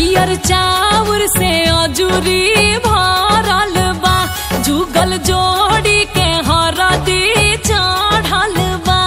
पियर चाउर से अजूरी भरल बा जुगल जोड़ी के हरदी चढ़ल बा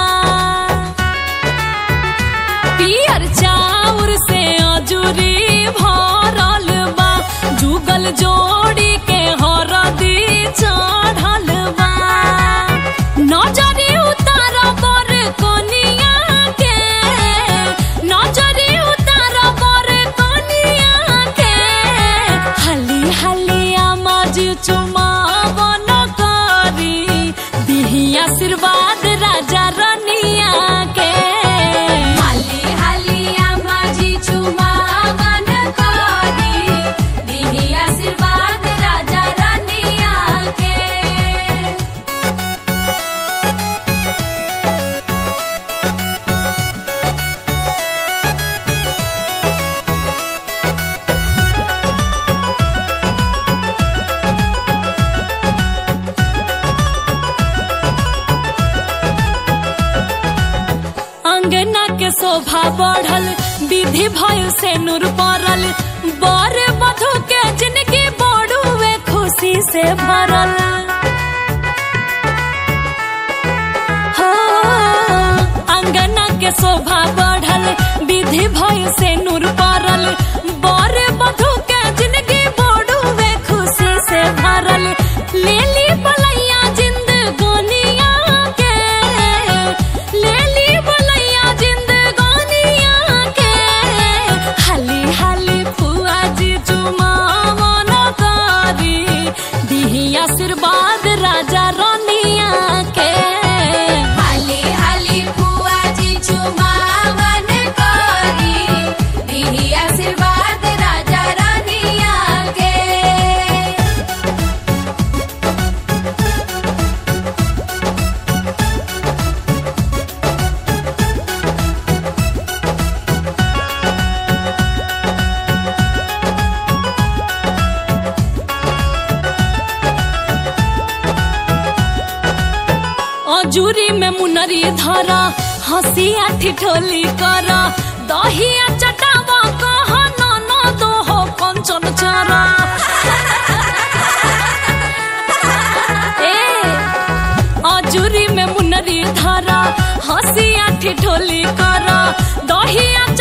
पियर चाउर से अजूरी भरल बा जुगल जोड़ी के हरदी चढ़ल बा नजरी उतार बर कनिया के नजरी उतार बर कनिया के हाली हाली आमाज चुमावन करी दिही आशीर्वाद राजा रनिया के हाली हाली आमाजी चुमावन करी दिही आशीर्वाद राजा रानिया के अंगना के शोभा बढ़ल विधि भयो से नूर पड़ल बर वधु के जिंदगी बड़ुए खुशी से भरल हो अंगना के शोभा बढ़ल विधि भयो से नूर पड़ल बर वधु के जिंदगी बड़ुए खुशी से भरल लेली बलैया जिंदगानिया के लेली बलैया जिंदगानिया के हाली हाली फुआ जी चुमावन करी दिही आशीर्वाद राजा रनिया के हाली हाली फुआ जी चुमावन करी दिही आशीर्वाद राजा रानिया के अजूरी में मुनरी धरा हंसिया ठिठोली कर दहिया चटावा कह न दो हो कंचन चरा ए अजूरी में मुनरी धरा हंसिया ठिठोली कर दहिया